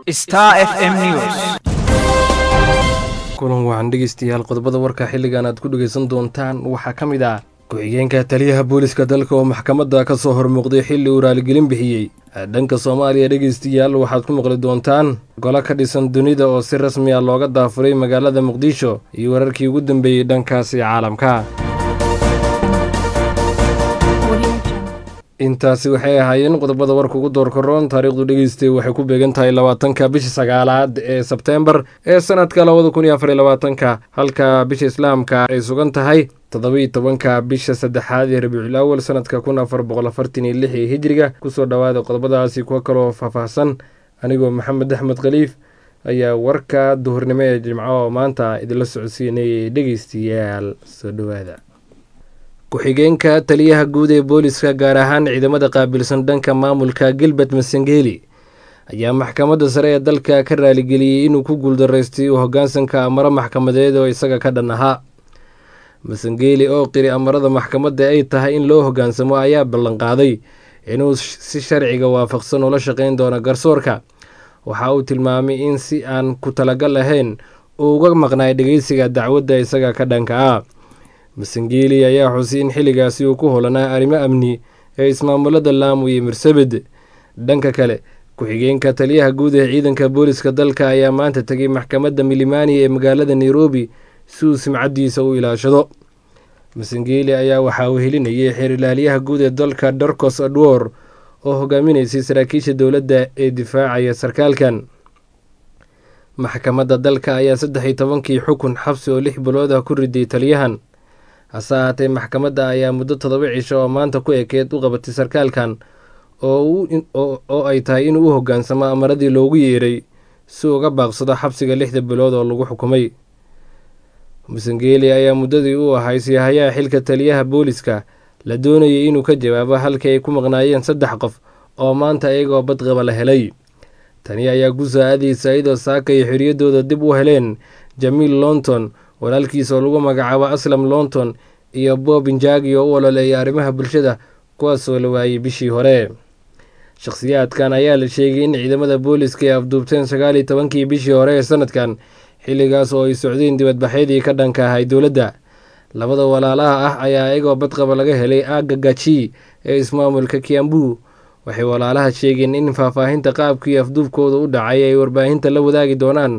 Star FM News. kulan waxaan dhegeystayaal qodobada warka xilligan aad ku dhegeysan doontaan waxaa ka mid ah ku-xigeenka taliyaha booliska dalka oo maxkamadda ka soo hormuuqday xilli uu raaligelin bixiyey dhanka soomaaliya dhegeystayaal waxaad ku maqli doontaan golo ka dhisan dunida oo si rasmi ah looga daafuray magaalada muqdisho iyo wararkii ugu dambeeyey dhankaasi caalamka intaasi waxay ahaayeen qodobada warka ugu doorkaroon taariikhdu dhegeystay waxay ku beegan tahay labaatanka bisha sagaalaad ee sebteembar ee sanadka labada kun iyo afar iyo labaatanka halka bisha islaamka ay sugan tahay toddobiiyo tobanka bisha saddexaad ee rabiicul awal sanadka kun afar boqol afartan iyo lix ee hijriga kusoo dhowaada qodobadaasi kuwa kaloo faahfaahsan anigoo maxamed axmed khaliif ayaa warka duhurnimo ee jimco maanta idinla socodsiinayay dhegeystayaal soo dhowaada ku-xigeenka taliyaha guud ee booliska gaar ahaan ciidamada qaabilsan dhanka maamulka gilbert masengeli ayaa maxkamadda sare ee dalka ka raaligeliyey inuu ku guuldaraystay u hoggaansanka amaro maxkamadeed oo isaga ka dhan ahaa masengeli oo qiri amarada maxkamadda ay tahay in loo hoggaansamo ayaa ballanqaaday inuu si sharciga waafaqsan ula shaqayn doono garsoorka waxa uu tilmaamay in si aan ku talagal lahayn uu uga maqnaay dhegeysiga dacwadda isaga ka dhanka ah masengeli ayaa xusay in xilligaasi uu ku holanaa arrimo amni ee ismaamulada laamu iyo mirsabed dhanka kale ku-xigeenka taliyaha guud ee ciidanka booliska dalka ayaa maanta tegay maxkamadda milimani ee magaalada nairobi si uu simcaddiisa u ilaashado masengeli ayaa waxaa uu helinayay xeerilaalyaha guud ee dalka darkos adwor oo hogaaminaysay saraakiisha dowladda ee difaacaya sarkaalkan maxkamadda dalka ayaa saddex iyo tobankii xukun xabsi oo lix bilood ah ku riday taliyahan hase ahaatee maxkamadda ayaa muddo toddoba cisho oo maanta ku ekeed u qabatay sarkaalkan oo ay tahay inuu u hoggaansamo amaradii loogu yeeray si uga baaqsado xabsiga lixda bilood oo lagu xukumay musengeli ayaa muddadii u ahay siihayaha xilka taliyaha booliska la doonayay inuu ka jawaabo halkii ay ku maqnaayeen saddex qof oo maanta iyagoo badqaba la helay tani ayaa ku saa-adaysa iyadoo saaka iyo xorriyaddooda dib u heleen jamiil lonton walaalkiis oo lagu magacaabo aslam lonton iyo bob injagi oo u ololeeyay arrimaha bulshada kuwaasoo la waayey bishii hore shakhsiyaadkan ayaa la sheegay in ciidamada booliska ay afduubteen sagaal iyo tobankii bishii hore ee sanadkan xilligaas oo ay socdeen dibadbaxyadii ka dhanka ahay dowladda labada walaalaha ah ayaa iyagoo badqaba laga helay aaga gaji ee ismaamulka kiambu waxay walaalaha sheegeen in faahfaahinta qaabkii afduubkooda u dhacay ay warbaahinta la wadaagi doonaan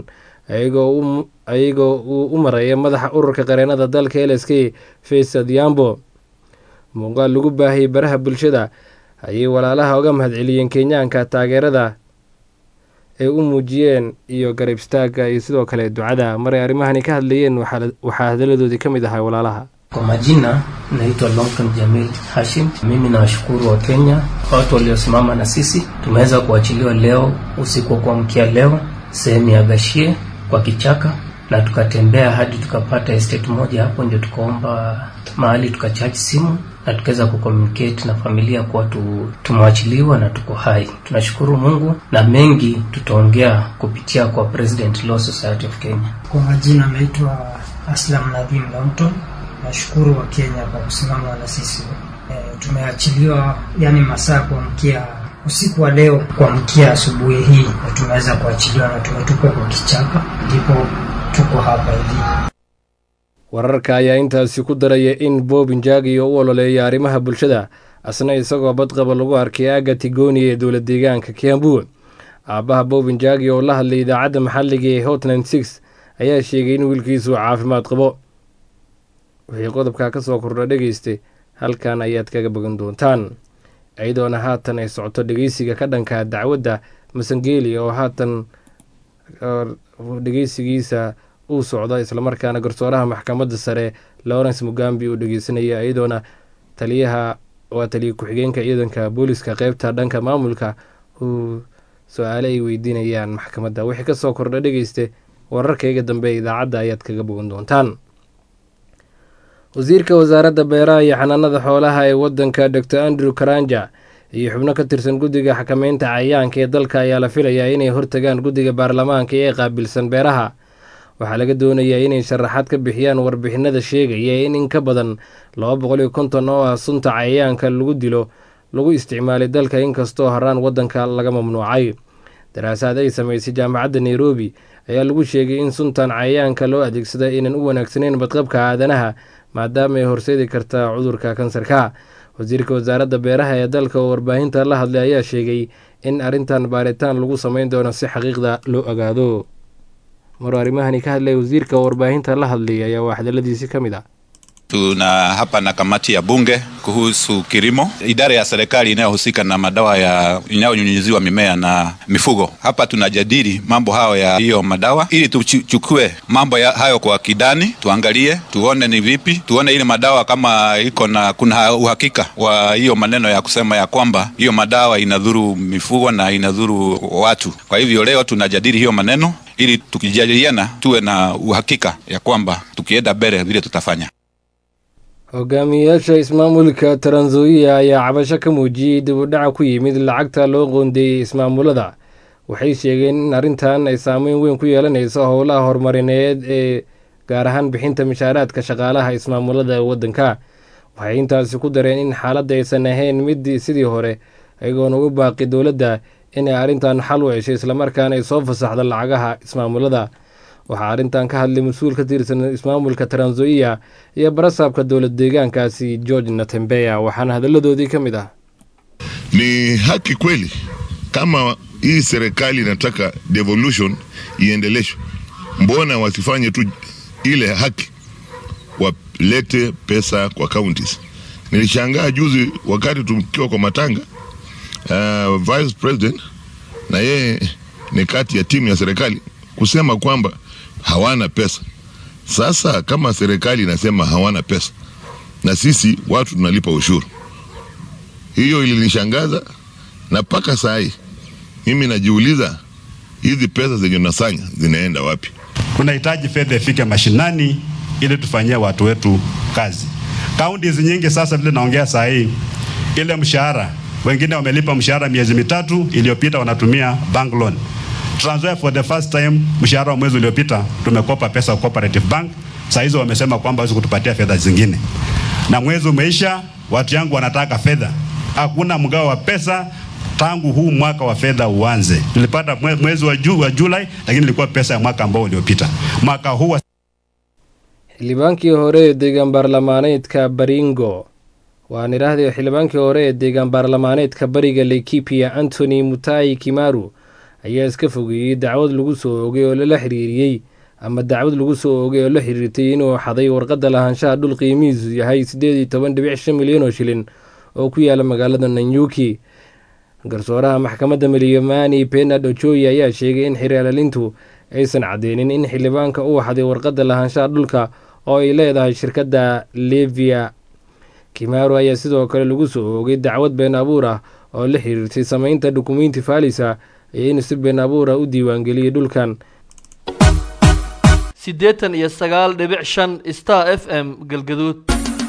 ayagoo uu u maraya madaxa ururka qareenada dalka l s k faysad yambo muuqaal lagu baahiyey baraha bulshada ayay walaalaha uga mahadceliyeen kenyaanka taageerada ay u muujiyeen iyo garab istaagga iyo sidoo kale ducada maray arrimahani ka hadlayeen waxaa hadaladoodii ka mid ahaa walaalaha Kwa majina naitwa Longton Jamil Hashim. Mimi nawashukuru wa Kenya, watu waliosimama na sisi. Tumeweza kuachiliwa leo usiku wa kuamkia leo sehemu ya Gashie kwa kichaka, na tukatembea hadi tukapata estate moja hapo, ndio tukaomba mahali tukachaji simu na tukaweza kucommunicate na familia kuwa tu, tumewachiliwa na tuko hai. Tunashukuru Mungu na mengi tutaongea kupitia kwa President Law Society of Kenya. Kwa majina naitwa Aslam Nadhim Longton. Nashukuru wa Kenya kwa kusimama na sisi. E, tumeachiliwa yani masaa kuamkia usiku wa leo kuamkia asubuhi hii na tumeweza kuachiliwa na tumetupwa kwa kichaka, ndipo tuko hapa hivi. wararka ayaa intaasi ku daraya in bob injagi oo u ololeeya arrimaha bulshada asna isagoo badqaba lagu arkay aaga tigoni ee dowla deegaanka kiambu aabbaha bob injagi oo la hadlay idaacadda maxalliga ee hotland six ayaa sheegay in wiilkiisu caafimaad qabo wixii qodobkaa ka soo kordha dhegeystay halkan ayaad kaga bogan doontaan iyadoona haatan ay socoto dhegeysiga ka dhanka dacwadda masangeli oo haatan dhegeysigiisa uu socdo islamarkaana garsooraha maxkamadda sare lawrence mugambi uu dhegeysanaya iyadoona taliyaha waa taliya ku-xigeenka ciidanka booliska qeybta dhanka maamulka uu su-aale ay weydiinayaan maxkamadda wixii kasoo kordha dhegeyste wararkayga dambe idaacadda ayaad kaga bogan doontaan wasiirka wasaaradda beeraha iyo xanaanada xoolaha ee wadanka dor andrew karanja iyo xubno ka tirsan guddiga xakameynta cayayaanka ee dalka ayaa la filayaa inay hortagaan guddiga baarlamaanka ee qaabilsan beeraha waxaa laga doonayaa inay sharaxaad ka bixiyaan warbixinada sheegaya in in ka badan laba boqol iyo konton oo ah sunta cayayaanka lagu dilo lagu isticmaalay dalka inkastoo haraan wadanka laga mamnuucay daraasaad ay samaysay jaamacadda nairobi ayaa lagu sheegay in suntan cayayaanka loo adeegsada inaan u wanaagsaneyn badqabka aadanaha maadaama ay horseedi karta cudurka kansarka wasiirka wasaaradda beeraha ee dalka oo warbaahinta la hadlay ayaa sheegay in arrintan baaritaan lagu sameyn doono si xaqiiqda loo ogaado maruu arrimahani ka hadlay wasiirka oo warbaahinta la hadlay ayaa waa hadaladiisi ka mid ah Tuna hapa na kamati ya bunge kuhusu kilimo, idara ya serikali inayohusika na madawa ya inayonyunyiziwa mimea na mifugo. Hapa tunajadili mambo hayo ya hiyo madawa, ili tuchukue mambo ya hayo kwa kidani, tuangalie, tuone ni vipi, tuone ile madawa kama iko na kuna uhakika wa hiyo maneno ya kusema ya kwamba hiyo madawa inadhuru mifugo na inadhuru watu. Kwa hivyo leo tunajadili hiyo maneno ili tukijadiliana tuwe na uhakika ya kwamba tukienda mbele vile tutafanya. hogaamiyeyaasha ismaamulka taranzoia ayaa cabasho ka muujiyey dib u dhaca ku yimid lacagta loo qoondeeyey ismaamulada waxay sheegeen in arrintan ay saameyn weyn ku yeelanayso howlaha horumarineed ee gaar ahaan bixinta mishaaraadka shaqaalaha ismaamulada waddanka waxay intaasi ku dareen in xaaladda aysan ahayn mid sidii hore ayagoona ugu baaqi dowladda inay arrintan xal u heshay islamarkaana ay soo fasaxda lacagaha ismaamulada waxaa arrintan ka hadlay mas-uul ka tirsan ismaamulka taranzoia iyo barasaabka dowlad deegaankaasi george natembeya waxaana hadalladoodii ka mid ah ni haki kweli kama hii serikali inataka devolution iendeleshwe mbona wasifanye tu ile haki walete pesa kwa counties nilishangaa juzi wakati tukiwa kwa matanga uh, vice president na yeye ni kati ya timu ya serikali kusema kwamba hawana pesa. Sasa kama serikali inasema hawana pesa na sisi watu tunalipa ushuru, hiyo ilinishangaza, na mpaka saa hii mimi najiuliza hizi pesa zenye tunasanya zinaenda wapi? Tunahitaji fedha ifike mashinani ili tufanyie watu wetu kazi. Kaunti nyingi sasa, vile naongea saa hii, ile mshahara, wengine wamelipa mshahara miezi mitatu iliyopita, wanatumia bank loan Trans Nzoia for the first time mshahara wa mwezi uliopita tumekopa pesa kwa Cooperative Bank. Saa hizo wamesema kwamba hawezi kutupatia fedha zingine, na mwezi umeisha, watu yangu wanataka fedha. Hakuna mgao wa pesa tangu huu mwaka wa fedha uanze. Tulipata mwezi wa, ju, wa Julai, lakini ilikuwa pesa ya mwaka ambao uliopita. Mwaka huu wa... xildhibaankii hore ee deegaan baarlamaaneedka baringo waan idhaahday xildhibaankii hore ee deegaan baarlamaaneedka bariga laikipia antony mutai kimaru ayaa iska fogeeyey dacwad lagu soo ogay oo lala xiriiriyey ama dacwad lagu soo ogay oo la xiriirtay inuu xaday warqadda lahaanshaha dhul qiimihiisu yahay siddeed iyo toban dhibic shan milyan oo shilin oo ku yaala magaalada nanyuki garsooraha maxkamadda milyamani benard ojoyi ayaa sheegay in xirialalintu aysan cadeynin in xildhibaanka uu xaday warqadda lahaanshaha dhulka oo ay leedahay shirkadda levia kimaru ayaa sidoo kale lagu soo oogay dacwad been abuur ah oo la xiriirtay sameynta dukumenti faalisa iyo inuu si been abuura u diiwaangeliyey dhulkan siddeetan iyo sagaal dhibic shan star f m galgaduud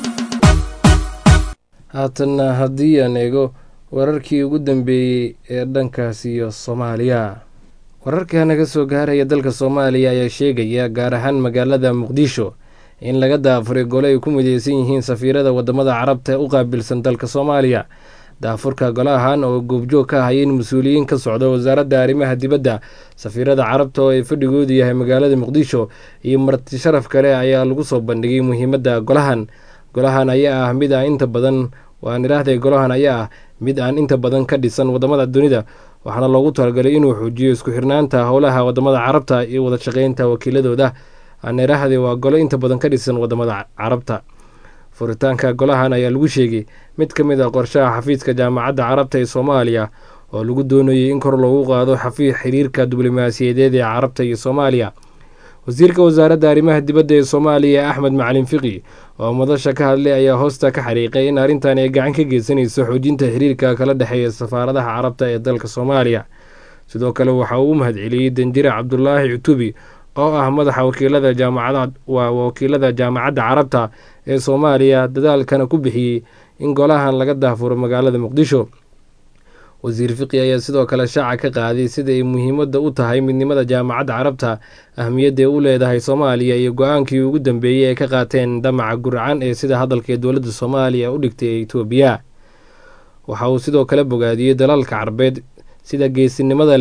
haatanna haddii aan eego wararkii ugu dambeeyey ee dhankaas iyo soomaaliya wararka naga soo gaaraya dalka soomaaliya ayaa sheegaya gaar ahaan magaalada muqdisho in laga daafuray gole ay ku mideysan yihiin safiirada wadamada carabta ee u qaabilsan dalka soomaaliya daafurka golahan oo goobjoog ka ahayeen mas-uuliyiin ka socda wasaaradda arrimaha dibadda safiirada carabta oo ay fadhigoodu yahay magaalada muqdisho iyo marti sharaf kale ayaa lagu soo bandhigay muhiimadda golahan golahan ayaa ah mid aan inta badan waan idhaahday golahan ayaa ah mid aan inta badan ka dhisan wadamada dunida waxaana loogu talagalay inuu xoojiyo isku xirnaanta howlaha wadamada carabta iyo wada shaqeynta wakiiladooda aan idhaahday waa golo inta badan ka dhisan wadamada carabta furitaanka golahan ayaa lagu sheegay mid ka mid a qorshaha xafiiska jaamacadda carabta ee soomaaliya oo lagu doonayay in kor loogu qaado xafiis xiriirka diblomaasiyadeed ee carabta iyo soomaaliya wasiirka wasaaradda arrimaha dibadda ee soomaaliya axmed macalin fiqi oo madasha ka hadlay ayaa hoosta ka xariiqay in arrintan ay gacan ka geysanayso xoojinta xiriirka kala dhexeeya safaaradaha carabta ee dalka soomaaliya sidoo kale waxa uu u mahadceliyey danjire cabdulaahi cutubi oo ah madaxa wakiilada jaamacada waa wakiilada jaamacadda carabta ee soomaaliya dadaalkana ku bixiyey in golahan laga daafuro magaalada muqdisho wasiir fiqi ayaa sidoo kale shaaca ka qaaday sida ay muhiimadda u tahay midnimada jaamacadda carabta ahmiyadday u leedahay soomaaliya iyo go-aankii ugu dambeeyey ay ka qaateen damaca gurcan ee sida hadalka ee dowladda soomaaliya u dhigtay ee etoobiya waxa uu sidoo kale bogaadiyey dalalka carbeed sida geesinimada leh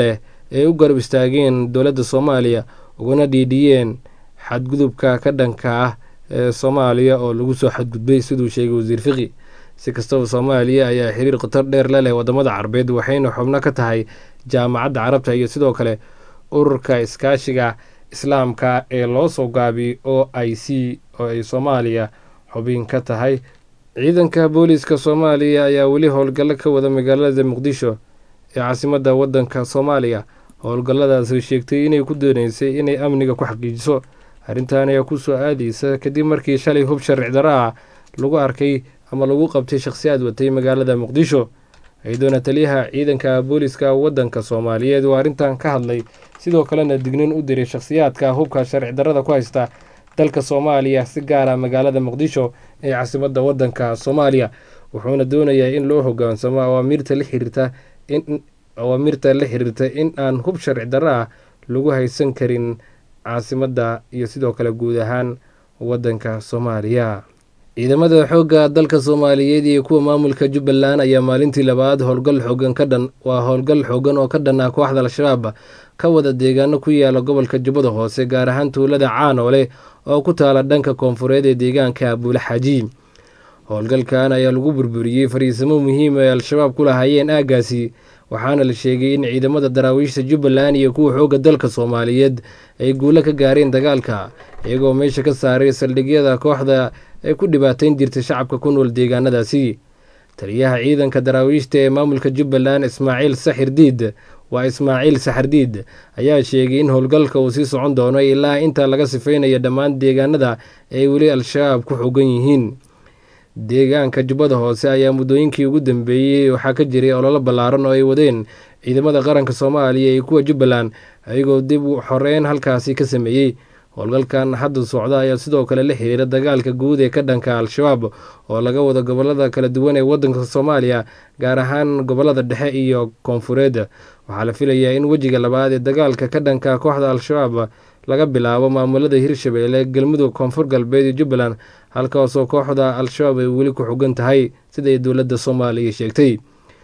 ay u garab istaageen dowladda soomaaliya ugana dhiidhiyeen xadgudubka ka dhanka ah ee soomaaliya oo lagu soo xadgudbay siduu sheegay wasiir fiqi si kastaba soomaaliya ayaa xiriir khatar dheer la leh wadamada carabeed waxayna xubno ka tahay jaamacadda carabta iyo sidoo kale ururka iskaashiga islaamka ee loo soo gaabiyey o i c oo ay soomaaliya xubin ka tahay ciidanka booliiska soomaaliya ayaa weli howlgallo ka wada magaalada muqdisho ee caasimadda waddanka soomaaliya howlgalladaasi sheegtay inay ku dooneysay inay amniga ku xaqiijiso arrintan ayaa ku soo aadaysa kadib markii shalay hub sharci darro ah lagu arkay ama lagu qabtay shakhsiyaad watay magaalada muqdisho iyadoona taliyaha ciidanka booliiska waddanka soomaaliyeed oo arrintan ka hadlay sidoo kalena dignin u diray shakhsiyaadka hubka sharci darrada ku haysta dalka soomaaliya si gaara magaalada muqdisho ee caasimadda waddanka soomaaliya wuxuuna doonayaa in loo hogaansamo awaamiirta la xiriirta in awaamirta la xiriirta in aan hub sharci darro ah lagu haysan karin caasimadda iyo sidoo kale guud ahaan waddanka soomaaliya ciidamada xoogga dalka soomaaliyeed iyo kuwa maamulka jubbaland ayaa maalintii labaad howlgal xoogan ka dhan waa howlgal xoogan oo ka dhan ah kooxda al-shabaab ka wada deegaano ku yaala gobolka jubbada hoose gaar ahaan tuulada caanoole oo ku taala dhanka koonfureed ee deegaanka abuule xaaji howlgalkan ayaa lagu burburiyey fariisamo muhiim ay al-shabaab ku lahaayeen aaggaasi waxaana la sheegay in ciidamada daraawiishta jubbaland iyo kuwa xoogga dalka soomaaliyeed ay guulo ka gaareen dagaalka iyagoo meesha ka saaray saldhigyada kooxda ay ku dhibaateyn jirtay shacabka ku nool deegaanadaasi taliyaha ciidanka daraawiishta ee maamulka jubbaland ismaaciil saxir diid waa ismaaciil saxardiid ayaa sheegay in howlgalka uu sii socon doono ilaa inta laga sifeynayo dhammaan deegaanada ay weli al-shabaab ku xogan yihiin deegaanka jubbada hoose ayaa muddooyinkii ugu dambeeyey waxaa ka jiray ololo ballaaran oo ay wadeen ciidamada qaranka soomaaliya iyo kuwa jubbaland ayagoo dib u xoreyn halkaasi ka sameeyey howlgalkan hadda socda ayaa sidoo kale la xiriira dagaalka guud ee ka dhanka al-shabaab oo laga wado gobolada kala duwan ee waddanka soomaaliya gaar ahaan gobolada dhexe iyo koonfureed waxaa la filayaa in wejiga labaad ee dagaalka ka dhanka kooxda al-shabaab laga bilaabo maamulada hirshabeelle galmudug koonfur galbeed iyo jubbaland halkaasoo kooxda al-shabaab ay weli ku xogan tahay siday dowladda soomaaliya sheegtay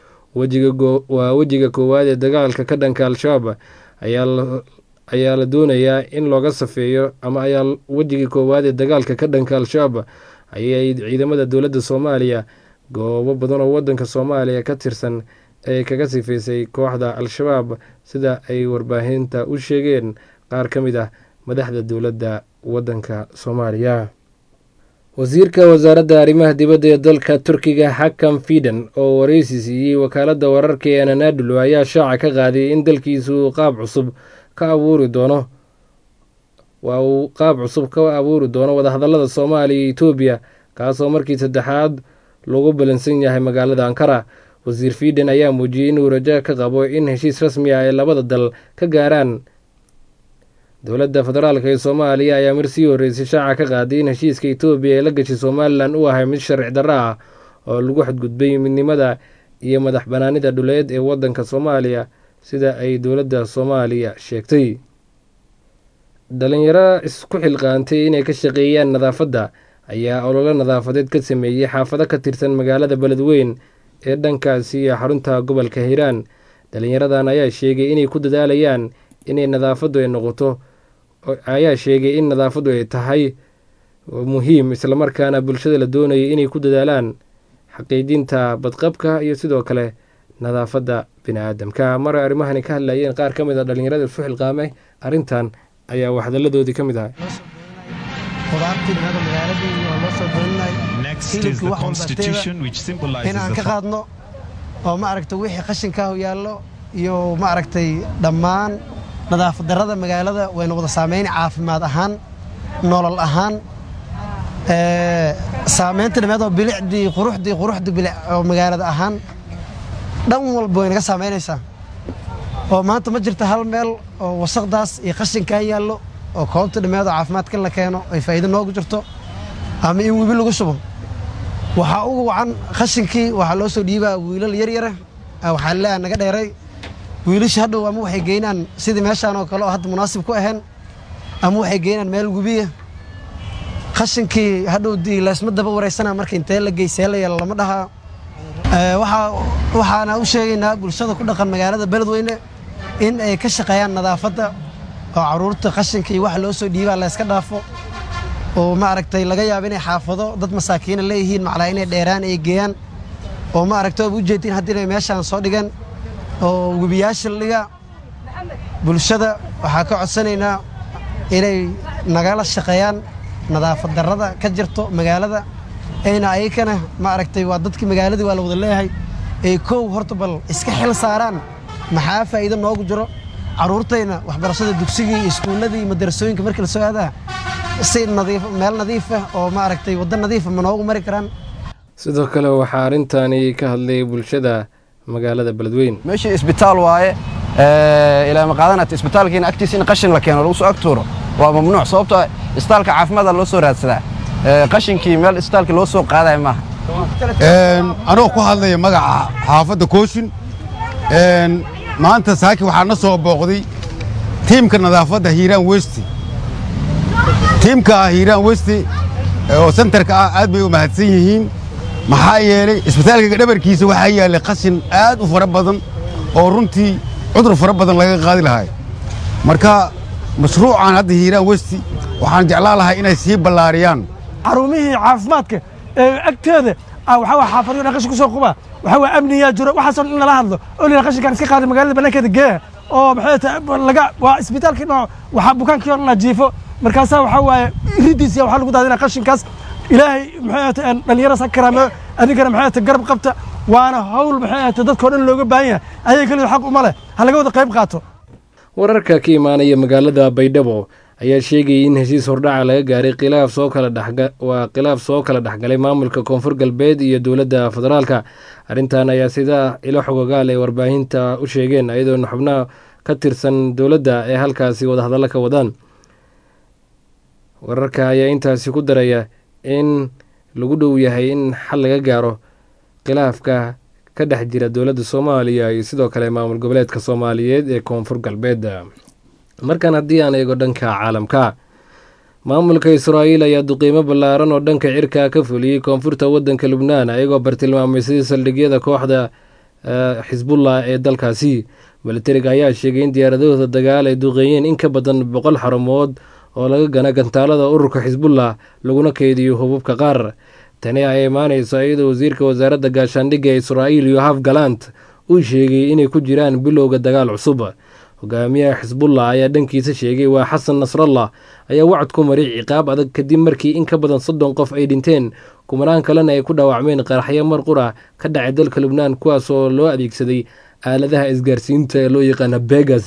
waa wejiga koowaad ee dagaalka ka dhanka al-shabaab ayaa la doonayaa in looga safeeyo ama ayaa wejigii koowaad ee dagaalka ka dhanka al-shabaab ayay ciidamada dowladda soomaaliya goobo badan oo wadanka soomaaliya ka tirsan ee kaga sifaysay kooxda al-shabaab sida ay warbaahinta u sheegeen qaar ka mid ah madaxda dowladda wadanka soomaaliya wasiirka wasaaradda arrimaha dibadda ee dalka turkiga xakam fidan oo wareysi siiyey wakaaladda wararka ee ananadulo ayaa shaaca ka qaaday in dalkiisu qaab cusub ka abuuri doono waa uu qaab cusub ka abuuri doono wadahadalada soomaaliya iyo etoobiya kaasoo markii saddexaad lagu balansan yahay magaalada ankara wasiir fiiden ayaa muujiyey inuu rajo ka qabo in heshiis rasmi ah ay labada dal ka gaaraan dowladda federaalk ee soomaaliya ayaa mar sii horreysay shaaca ka qaaday in heshiiska etoobiya ee la gashay somalilan uu ahay mid sharci darro ah oo lagu xadgudbay midnimada iyo madax banaanida dhuleed ee waddanka soomaaliya sida ay dowladda soomaaliya sheegtay dhalinyaro isku xilqaantay inay ka shaqeeyaan nadaafadda ayaa ololo nadaafadeed ka sameeyey xaafado ka tirsan magaalada beledweyn ee dhankaasi iyo xarunta gobolka hiiraan dhalinyaradan ayaa sheegay inay ku dadaalayaan inay nadaafaddu ay noqoto ayaa sheegay in nadaafaddu ay tahay muhiim islamarkaana bulshada la doonayay inay ku dadaalaan xaqiijinta badqabka iyo sidoo kale nadaafadda bini aadamka mar arrimahani ka hadlayeen qaar ka mid a dhalinyarada isu xilqaamay arrintan ayaa waxhadalladoodii ka mid ahay inaan ka qaadno oo maaragta wixii qashinkaahu yaallo iyo maaragtay dhammaan nadaafad darrada magaalada wayna wada saamayn caafimaad ahaan nolol ahaan saamaynta dhameed oo bilicdii quruxdii quruxdii bilic oo magaalada ahaan dhan walba way naga saamaynaysaa oo maanta ma jirta hal meel oo wasaqdaas iyo qashinkaa yaallo oo koobta dhameed oo caafimaadka la keeno ay faa'iido noogu jirto ama in webi lagu shubo waxaa ugu wacan qashinkii waxaa loo soo dhiibaa wiilal yaryara waxaa leeyaha naga dheeray wiilasha hadhow ama waxay geynaan sidii meeshaan oo kale oo hadda munaasib ku ahayn ama waxay geynaan meel webiya qashinkii hadhow dii laysma daba wareysana marka intee la geysee la yeelo lama dhahaa waxaana u sheegaynaa bulshada ku dhaqan magaalada beledweyne in ay ka shaqeeyaan nadaafadda oo carruurta qashinka iyo waxa loo soo dhiibaa la yska dhaafo oo maaragtay laga yaabo inay xaafado dad masaakiina leeyihiin maclaa inay dheeraan ay geeyaan oo maaragtay oba ujeedtiin haddii inay meeshaan soo dhigeen oo webiyaasha la dhigaa bulshada waxaa ka codsanaynaa inay nagala shaqeeyaan nadaafad darrada ka jirto magaalada ayna ayakana maaragtay waa dadkii magaaladii waa la wada leeyahay ay kow horta bal iska xil saaraan maxaa faa'iido noogu jiro carruurtayna waxbarashada dugsigii iyo iskuulladii iyo madarasooyinka markii la soo aadaa si nadiif meel nadiif ah oo maaragtay waddo nadiifa ma noogu mari karaan sidoo kale waxaa arrintani ka hadlay bulshada magaalada beledweyn meeshii isbitaal waaye ilaa ma qaadanata isbitaalkiina agtiisa in qashin la keeno lagu soo ag tuuro waa mamnuuc sababtoo ah isbitaalka caafimaada loo soo raadsadaa qashinkii meel isbitaalka loo soo qaadaya maaha anoo ku hadlaya magaca xaafadda kooshin maanta saaki waxaa na soo booqday tiimka nadaafadda hiiraan westi tiimka hiiraan westi oo sentarka ah aad bay u mahadsan yihiin maxaa yeelay isbitaalka dhabarkiisa waxaa yaallay qashin aad u fara badan oo runtii cudur fara badan laga qaadi lahay marka mashruucan hadda hiiraan westi waxaan jeclaan lahay inay sii ballaariyaan xarumihii caafimaadka ee agteeda waxaa waa xaafadyo dhan qashin ku soo quba waxaa waa amniyaa jiro waxaasoo in lala hadlo oo lila qashinkaan iska qaada magaalada bannaankeeda geeya oo maxay tahay laga waa isbitaalkii dhinac waxaa bukaankii oo dhan jiifo markaasaa waxaa waaye riddiisa waxaa lagu daadinaa qashinkaas ilaahay maxay tahay dhallinyaraas ha karaameeyo adinkana maxay tahay garab qabta waana hawl maxay tahay dadkao dhan looga baahan yahay ayaga keliya xaq uma leh ha laga wada qayb qaato wararka ka imaanaya magaalada baydhabo ayaa sheegayay in heshiis hordhaca laga gaaray khilaaf soo kala dhewaa khilaaf soo kala dhexgalay maamulka koonfur galbeed iyo dowladda federaalka arrintan ayaa sida ilo xogogaal ay warbaahinta u sheegeen ayadoona xubnaha ka tirsan dowladda ee halkaasi wadahadallo ka wadaan wararka ayaa intaasi ku daraya in lagu dhow yahay in xal laga gaaro khilaafka ka dhex jira dowladda soomaaliya iyo sidoo kale maamul goboleedka soomaaliyeed ee koonfur galbeed markan haddii aan eego dhanka caalamka maamulka israa'iil ayaa duqiimo ballaaran oo dhanka cirka ka fuliyey koonfurta waddanka lubnaan ayagoo bartilmaameysaday saldhigyada kooxda xisbullah ee dalkaasi milatariga ayaa sheegay in diyaaradahooda dagaal ay duqeeyeen in ka badan boqol xarumood oo laga gana gantaalada ururka xisbullah laguna keydiyo hububka qaar tani ay imaaneyso iyadoo wasiirka wasaaradda gaashaandhigga ee israa'iil yohaf galant uu sheegay inay ku jiraan bilowga dagaal cusub hogaamiyaha xisbullah ayaa dhankiisa sheegay waa xasan nasrallah ayaa wacad ku maray ciqaab adag kadib markii in ka badan soddon qof ay dhinteen kumanaan kalena ay ku dhaawacmeen qaraxyo mar qura ka dhacay dalka lubnaan kuwaas oo loo adeegsaday aaladaha isgaarsiinta ee loo yaqaana begas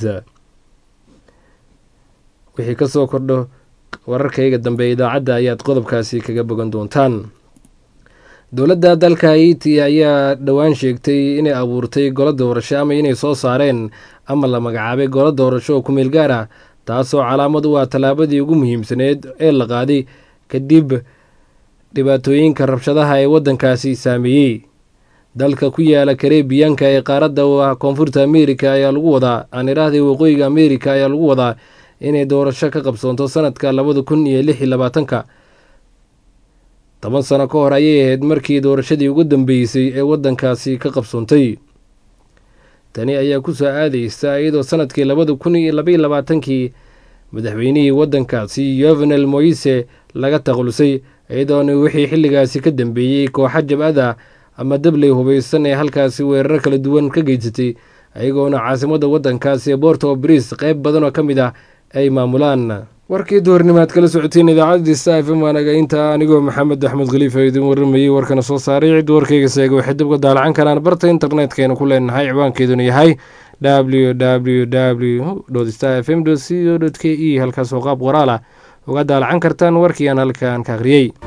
wixii ka soo kordho wararkayga dambe idaacadda ayaad qodobkaasi kaga bogan doontaan dowladda dalka haiti ayaa dhowaan sheegtay inay abuurtay golo doorasho ama inay soo saareen ama la magacaabay golo doorasho oo kumeel gaar ah taasoo calaamad u ah tallaabadii ugu muhiimsaneed ee la qaaday kadib dhibaatooyinka rabshadaha ee waddankaasi saameeyey dalka ku yaala karebiyanka ee qaaradda u ah koonfurta ameerika ayaa lagu wadaa aan idhaahday waqooyiga ameerika ayaa lagu wadaa inay doorasho ka qabsoonto sanadka labada kun iyo lix iyo labaatanka toban sano ka hor ayay ahayd markii doorashadii ugu dambeysay ee waddankaasi ka qabsoontay tani ayaa ku soo aadaysa iyadoo sanadkii labada kun iyo labaiyo labaatankii madaxweynihii waddankaasi yovenel moise laga takhalusay iyadoona wixii xilligaasi ka dambeeyey kooxa jabcada ama dabley hubaysan ee halkaasi weeraro kala duwan ka geysatay ayagoona caasimadda waddankaasi ee borto bris qayb badan oo ka mid ah ay maamulaan warkii duhurnimaad kala socoteen idaacadda sta f m waanaga intaa anigoo maxamed axmed khaliifa idin waramayey warkana soo saaray cid warkayga seega waxay dib uga daalacan karaan barta internetkaynu ku leenahay ciwaankeeduna yahay w w w sta f m co k e halkaasoo qaab qoraal ah uga daalacan kartaan warkii aan halkaan ka akhriyey